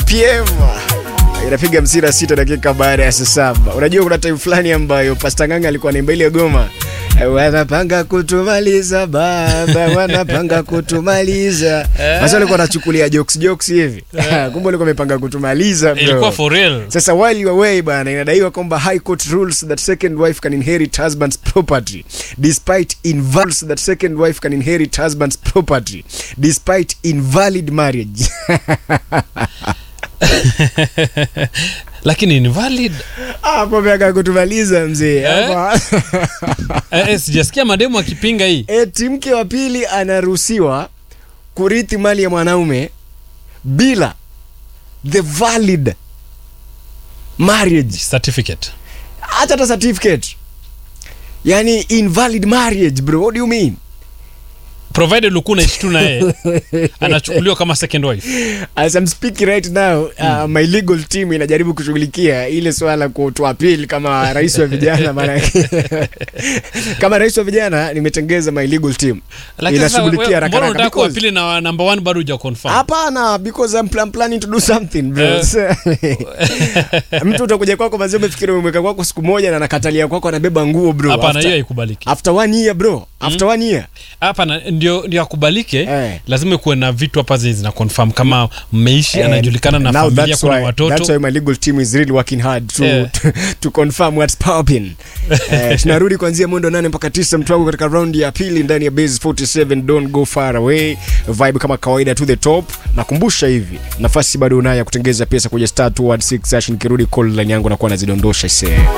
pm inapiga msira sita dakika baada ya saa saba unajua kuna time fulani ambayo pasta nganga alikuwa naimba ile goma wanapanga kutumaliza baba wanapanga kutumaliza sasa alikuwa anachukulia jokes jokes hivi kumbe alikuwa amepanga kutumaliza bro. ilikuwa for real sasa while you are away bana inadaiwa kwamba high court rules that second wife can inherit husband's property despite invalid that second wife can inherit husband's property despite invalid marriage lakini invalid hapo miaka kutumaliza mzee Eh? hapa eh, eh, sijasikia mademu akipinga hii eti mke wa pili anaruhusiwa kurithi mali ya mwanaume bila the valid marriage certificate hata hata certificate yani invalid marriage bro what do you mean provided ulikuwa unaishi tu naye anachukuliwa kama second wife as I'm speaking right now uh, my legal team inajaribu kushughulikia ile swala kutoa appeal kama rais wa vijana maana kama rais wa vijana nimetengeza my legal team Lakini sasa inashughulikia wewe- haraka mbona haraka unataka kuwa because- pili na number one bado huja confirm hapana because I'm, I'm planning to do something bro Eh. mtu utakuja kwako mazee umefikiri umeweka kwako siku moja na nakatalia kwako anabeba nguo bro hapana hiyo after, haikubaliki after one year bro after one year hapana ndio ndio akubalike Eh. lazima kuwe na vitu hapa zenye zina confirm kama mmeishi anajulikana na now familia that's kuna why, that's watoto why my legal team is really working hard to, Yeah. to, to confirm what's popping eh, tunarudi kuanzia mwendo nane mpaka tisa mtu wangu katika raundi ya pili ndani ya base 47 don't go far away vibe kama kawaida to the top nakumbusha hivi nafasi bado unayo ya kutengeza pesa kwenye star 216 hash nikirudi call line yangu nakuwa nazidondosha isee